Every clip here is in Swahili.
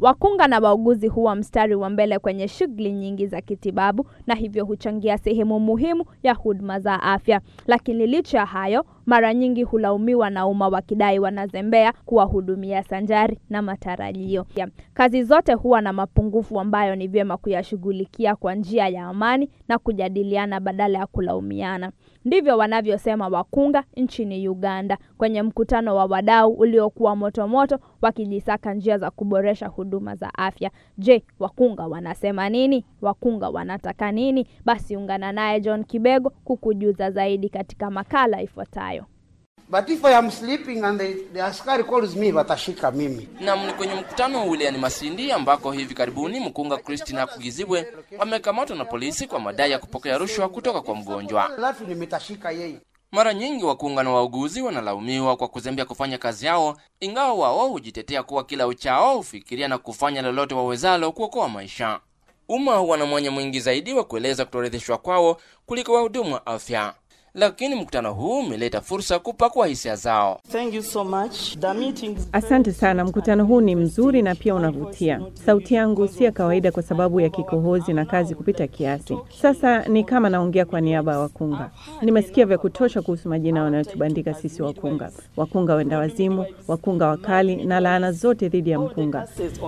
Wakunga na wauguzi huwa mstari wa mbele kwenye shughuli nyingi za kitibabu na hivyo huchangia sehemu muhimu ya huduma za afya. Lakini licha ya hayo, mara nyingi hulaumiwa na umma wakidai wanazembea kuwahudumia sanjari na matarajio. Kazi zote huwa na mapungufu ambayo ni vyema kuyashughulikia kwa njia ya amani na kujadiliana badala ya kulaumiana. Ndivyo wanavyosema wakunga nchini Uganda kwenye mkutano wa wadau uliokuwa motomoto wakijisaka njia za kuboresha huduma za afya. Je, wakunga wanasema nini? Wakunga wanataka nini? Basi ungana naye John Kibego kukujuza zaidi katika makala ifuatayo. But if I am sleeping and the, the askari calls me, watashika mimi. Nam ni kwenye mkutano wa wilayani Masindi ambako hivi karibuni mkunga Christina Kugizibwe amekamatwa na polisi kwa madai ya kupokea rushwa kutoka kwa mgonjwa. Alafu nimetashika yeye. Mara nyingi wakunga na wauguzi wanalaumiwa kwa kuzembea kufanya kazi yao, ingawa wao hujitetea kuwa kila uchao hufikiria na kufanya lolote wawezalo kuokoa maisha. Umma huwa na mwanya mwingi zaidi wa kueleza kutoridhishwa kwao kuliko wahudumu wa afya lakini mkutano huu umeleta fursa kupakua hisia zao. Thank you so much. The meeting... Asante sana, mkutano huu ni mzuri na pia unavutia. Sauti yangu si ya kawaida kwa sababu ya kikohozi na kazi kupita kiasi. Sasa ni kama naongea kwa niaba ya wakunga. Nimesikia vya kutosha kuhusu majina wanayotubandika sisi wakunga, wakunga wenda wazimu, wakunga wakali na laana zote dhidi ya mkunga.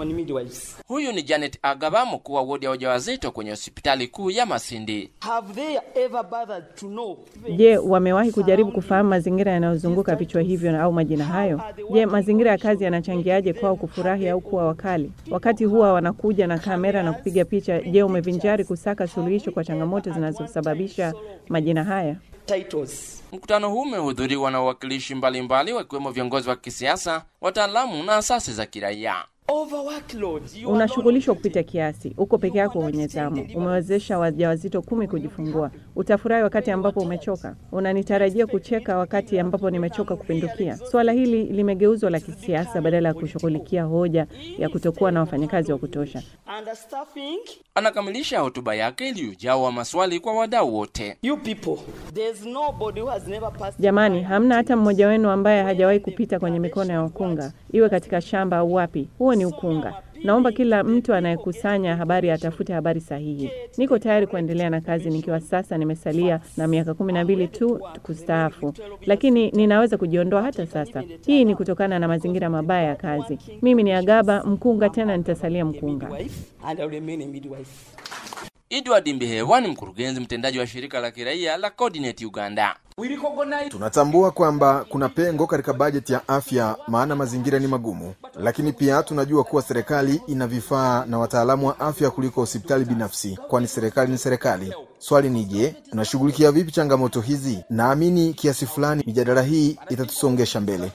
Huyu ni Janet Agaba, mkuu wa wodi ya wajawazito kwenye hospitali kuu ya Masindi. Have they ever bothered to know Je, wamewahi kujaribu kufahamu mazingira yanayozunguka vichwa hivyo au majina hayo? Je, mazingira ya kazi yanachangiaje kwao kufurahi au kuwa wakali? Wakati huwa wanakuja na kamera na kupiga picha, je, umevinjari kusaka suluhisho kwa changamoto zinazosababisha majina haya? titles? Mkutano huu umehudhuriwa na wawakilishi mbalimbali wakiwemo viongozi wa kisiasa, wataalamu na asasi za kiraia. Overworkload. You are Unashughulishwa kupita kiasi, uko peke yako wenye zamu, umewezesha wajawazito kumi kujifungua. Utafurahi wakati ambapo umechoka. Unanitarajia kucheka wakati ambapo nimechoka kupindukia. Suala hili limegeuzwa la kisiasa badala ya kushughulikia hoja ya kutokuwa na wafanyakazi wa kutosha. understaffing. Anakamilisha hotuba yake iliyojawa maswali kwa wadau wote. You people, there's nobody who has never passed. Jamani, hamna hata mmoja wenu ambaye hajawahi kupita kwenye mikono ya wakunga, iwe katika shamba au wapi. Huo ni ukunga. Naomba kila mtu anayekusanya habari atafute habari sahihi. Niko tayari kuendelea na kazi nikiwa sasa nimesalia na miaka kumi na mbili tu kustaafu, lakini ninaweza kujiondoa hata sasa. Hii ni kutokana na mazingira mabaya ya kazi. Mimi ni Agaba mkunga, tena nitasalia mkunga. Wife, and I'll remain a midwife. Edward Mbihewa ni mkurugenzi mtendaji wa shirika la kiraia la Coordinate Uganda. Tunatambua kwamba kuna pengo katika bajeti ya afya, maana mazingira ni magumu, lakini pia tunajua kuwa serikali ina vifaa na wataalamu wa afya kuliko hospitali binafsi, kwani serikali ni serikali. Swali ni je, tunashughulikia vipi changamoto hizi? Naamini kiasi fulani mijadala hii itatusongesha mbele.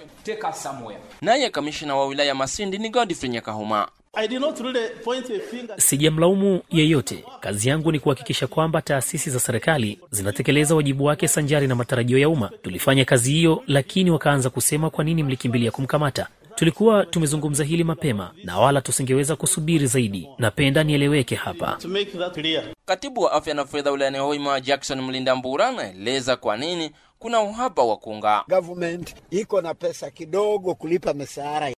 Naye kamishina wa wilaya Masindi ni Godfrey Nyakahuma. I did not really point a finger. Sijamlaumu yeyote. Kazi yangu ni kuhakikisha kwamba taasisi za serikali zinatekeleza wajibu wake sanjari na matarajio ya umma. Tulifanya kazi hiyo, lakini wakaanza kusema kwa nini mlikimbilia kumkamata. Tulikuwa tumezungumza hili mapema na wala tusingeweza kusubiri zaidi. Napenda nieleweke hapa. To make that clear. Katibu wa afya na fedha wilayani Hoima Jackson Mlinda Mbura anaeleza kwa nini kuna uhaba wa kunga. Government iko na pesa kidogo kulipa mishahara